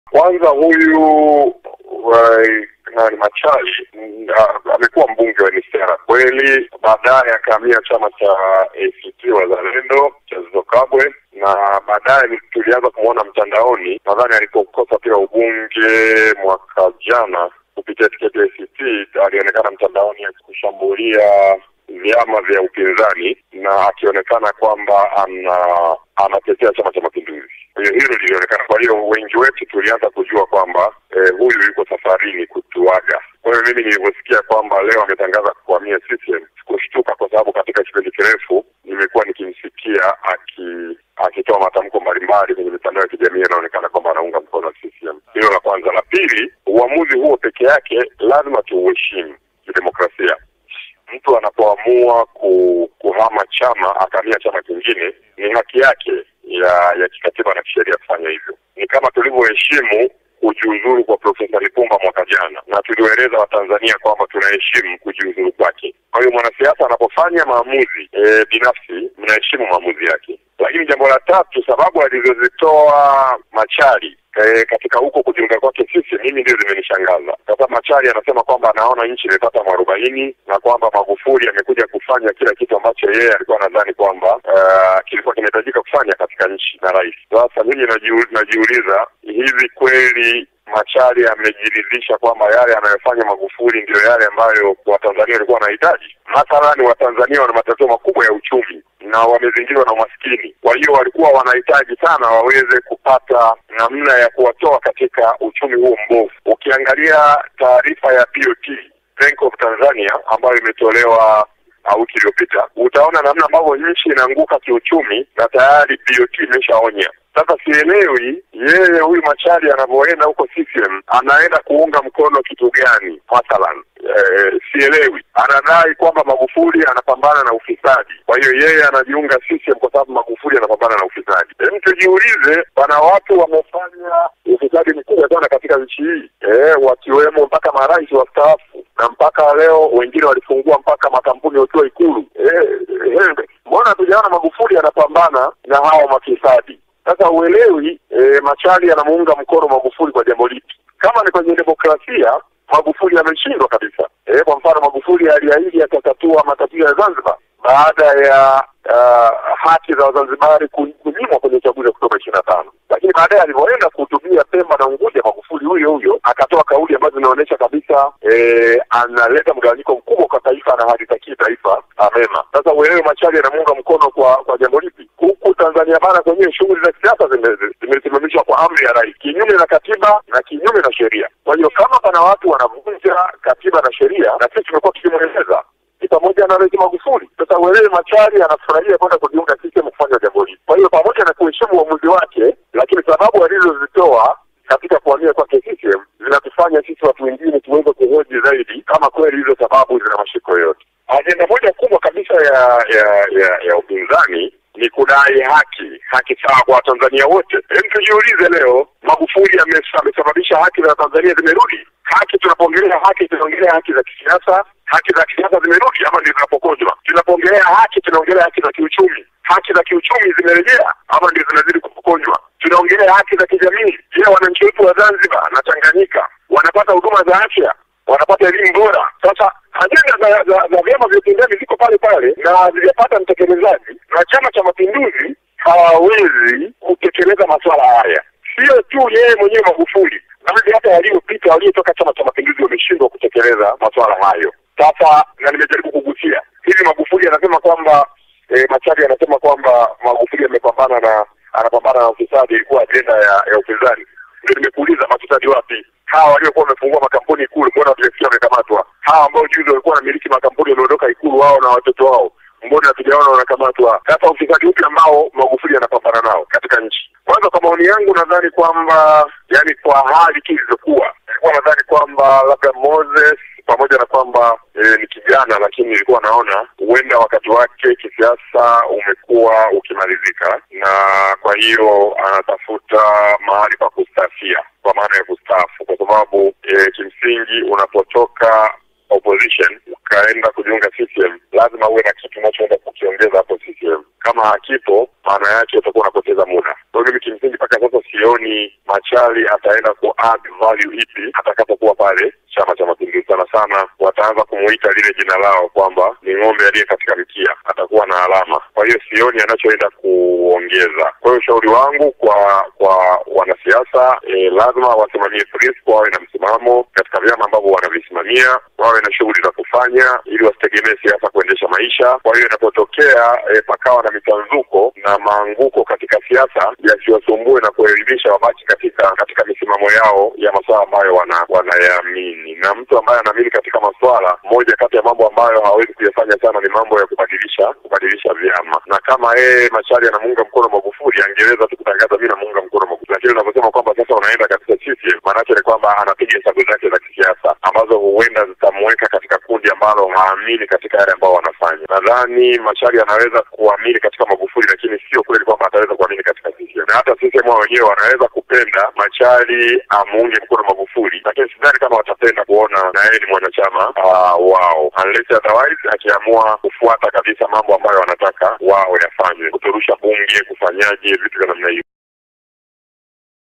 Kwanza huyu nani Machali amekuwa mbunge wa NCCR kweli, baadaye akahamia chama cha ACT Wazalendo cha Zitto Kabwe, na baadaye tulianza kumwona mtandaoni, nadhani alipokosa pia ubunge mwaka jana kupitia tiketi ya ACT, alionekana mtandaoni akikushambulia vyama vya upinzani na akionekana kwamba ana anatetea Chama cha Mapinduzi. Kwa hiyo hilo lilionekana. Kwa hiyo wengi wetu tulianza kujua kwamba eh, huyu yuko safarini kutuaga. Kwa hiyo mimi nilivyosikia kwamba leo ametangaza kuhamia CCM sikushtuka, kwa sababu katika kipindi kirefu nimekuwa nikimsikia aki akitoa matamko mbalimbali kwenye mitandao ya kijamii, anaonekana kwamba anaunga mkono CCM. Hilo la kwanza. La pili, uamuzi huo peke yake lazima tuuheshimu kidemokrasia. Mtu anapoamua ku, kuhama chama akahamia chama kingine ni haki yake ya ya kikatiba na kisheria kufanya hivyo. Ni kama tulivyoheshimu kujiuzuru kwa Profesa Lipumba mwaka jana, na tuliwaeleza Watanzania kwamba tunaheshimu kujiuzuru kwake. Kwa hiyo mwanasiasa anapofanya maamuzi e, binafsi, mnaheshimu maamuzi yake. Lakini jambo la tatu, sababu alizozitoa Machali E, katika huko kujiunga kwake sisi, mimi ndio zimenishangaza. Sasa Machari anasema kwamba anaona nchi imepata mwarobaini na kwamba Magufuli amekuja kufanya kila kitu ambacho yeye alikuwa anadhani kwamba uh, kilikuwa kinahitajika kufanya katika nchi na rais. Sasa mimi najiu, najiuliza hivi kweli Machari amejiridhisha kwamba yale anayofanya Magufuli ndio yale ambayo Watanzania walikuwa wanahitaji? Mathalani, Watanzania wana matatizo makubwa ya uchumi na wamezingirwa na umaskini. Kwa hiyo walikuwa wanahitaji sana waweze kupata namna ya kuwatoa katika uchumi huo mbovu. Ukiangalia taarifa ya BOT, Bank of Tanzania, ambayo imetolewa wiki iliyopita, utaona namna ambavyo nchi inaanguka kiuchumi na tayari BOT imeshaonya. Sasa sielewi yeye huyu Machari anavyoenda huko CCM anaenda kuunga mkono kitu gani? Mathalan e, sielewi. Anadai kwamba Magufuli anapambana na ufisadi, kwa hiyo yeye anajiunga CCM kwa sababu Magufuli anapambana na ufisadi. Hem, tujiulize, pana watu wamefanya ufisadi mkubwa sana katika nchi hii e, wakiwemo mpaka marais wastaafu na mpaka leo wengine walifungua mpaka makampuni wakiwa Ikulu. Mbona e, hatujaona Magufuli anapambana na hawa mafisadi? Sasa uelewi e, Machali anamuunga mkono Magufuli kwa jambo lipi? Kama ni kwenye demokrasia, Magufuli ameshindwa kabisa. E, kwa mfano Magufuli aliahidi atatatua matatizo ya Zanzibar baada ya uh, haki za Wazanzibari kunyimwa kwenye uchaguzi wa Oktoba ishirini na tano, lakini baadaye alivyoenda kuhutubia Pemba na Unguja, Magufuli huyo huyo akatoa kauli ambazo zinaonyesha kabisa e, analeta mgawanyiko mkubwa kwa taifa na halitakii taifa mema. Sasa uelewe Machali anamuunga mkono kwa kwa jambo lipi? Huku Tanzania bara kwenyewe shughuli za kisiasa zimesimamishwa kwa amri ya rais, kinyume na katiba na kinyume na sheria. Kwa hiyo kama pana watu wanavunja katiba na sheria, na sisi tumekuwa tukimweleza ni pamoja na Rais Magufuli. Sasa uelewe Machari anafurahia kwenda kujiunga CCM kufanya jambo hili. Kwa hiyo pamoja na kuheshimu uamuzi wake, lakini sababu alizozitoa katika kuhamia kwake CCM zinatufanya sisi watu wengine tuweze kuhoji zaidi kama kweli hizo sababu zina mashiko yoyote. Ajenda moja kubwa kabisa ya ya ya, ya upinzani ni kudai haki, haki sawa kwa Watanzania wote. Hem, tujiulize leo, Magufuli amesababisha haki za Tanzania zimerudi? Haki, tunapoongelea haki tunaongelea haki za kisiasa, haki za kisiasa zimerudi ama ndio zinapokonywa? Tunapoongelea haki tunaongelea haki za kiuchumi, haki za kiuchumi zimerejea ama ndio zinazidi kupokonywa? Tunaongelea haki za kijamii. Je, wananchi wetu wa Zanzibar na Tanganyika wanapata huduma za afya, wanapata elimu bora? Sasa ajenda za, za, za vyama vya upinzani ziko pale pale na hazijapata mtekelezaji, na Chama cha Mapinduzi hawawezi kutekeleza masuala haya. Sio tu yeye mwenyewe Magufuli, bali hata waliopita waliotoka Chama cha Mapinduzi wameshindwa kutekeleza masuala hayo. Sasa na nimejaribu kugusia hivi, Magufuli anasema kwamba e, Machari anasema kwamba Magufuli amepambana na anapambana na ufisadi, ilikuwa ajenda ya, ya upinzani. Ndio nimekuuliza mafisadi wapi? Hawa waliokuwa wamefungua makampuni Ikulu, mbona hatujasikia wamekamatwa? Hawa ambao juzi walikuwa wanamiliki makampuni wameondoka Ikulu, wao na watoto wao, mbona hatujaona wanakamatwa? Sasa ufisadi upi ambao Magufuli anapambana nao katika nchi? Kwanza, kwa maoni yangu, nadhani kwamba yani, kwa hali tu ilivyokuwa, nilikuwa nadhani kwamba labda Moses pamoja na kwamba e, ni kijana lakini nilikuwa naona huenda wakati wake kisiasa umekuwa ukimalizika, na kwa hiyo anatafuta mahali pa kustafia, kwa maana ya kustaafu, kwa sababu e, kimsingi unapotoka opposition ukaenda kujiunga CCM lazima uwe na kitu unachoenda kukiongeza hapo CCM. Kama hakipo, maana yake utakuwa unapoteza muda. Kwa hiyo mimi kimsingi mpaka sasa sioni Machali ataenda ku add value ipi atakapokuwa pale Chama cha Mapinduzi. Sana sana wataanza kumuita lile jina lao kwamba ni ng'ombe aliye katika mkia, atakuwa na alama. Kwa hiyo sioni anachoenda kuongeza. Kwa hiyo ushauri wangu kwa kwa wanasiasa e, lazima wasimamie principle, wawe na msimamo katika vyama ambavyo wanavisimamia, wawe na shughuli za kufanya ili wasitegemee siasa kuendesha maisha. Kwa hiyo inapotokea e, pakawa na mitanzuko na maanguko katika siasa, yasiwasumbue na kuelimisha, wabaki katika katika misimamo yao ya masuala ambayo wana wanayaamini. Na mtu ambaye anaamini katika masuala, moja kati ya mambo ambayo hawezi kuyafanya sana ni mambo ya kubadilisha kubadilisha vyama, na kama yeye Machari anamuunga mkono Magufuli, angeweza tu kutangaza mimi namuunga mkono Magufuli, lakini unaposema kwamba sasa unaenda katika CCM, maanake ni kwamba anapiga hesabu zake za kisiasa ambazo huenda zitamweka katika kundi ambalo haamini katika yale ambao wanafanya. Nadhani Machari anaweza kuamini katika Magufuli, lakini sio kweli kwamba ataweza kuamini katika CCM, na hata CCM wao wenyewe wanaweza kupenda Machari amuunge mkono Magufuli, lakini sidhani kama watapenda kuona na yeye ni mwanachama uh, wao unless otherwise akiamua kufuata kabisa mambo ambayo wanataka wao yafanye, kuturusha bunge, kufanyaje vitu vya namna hiyo.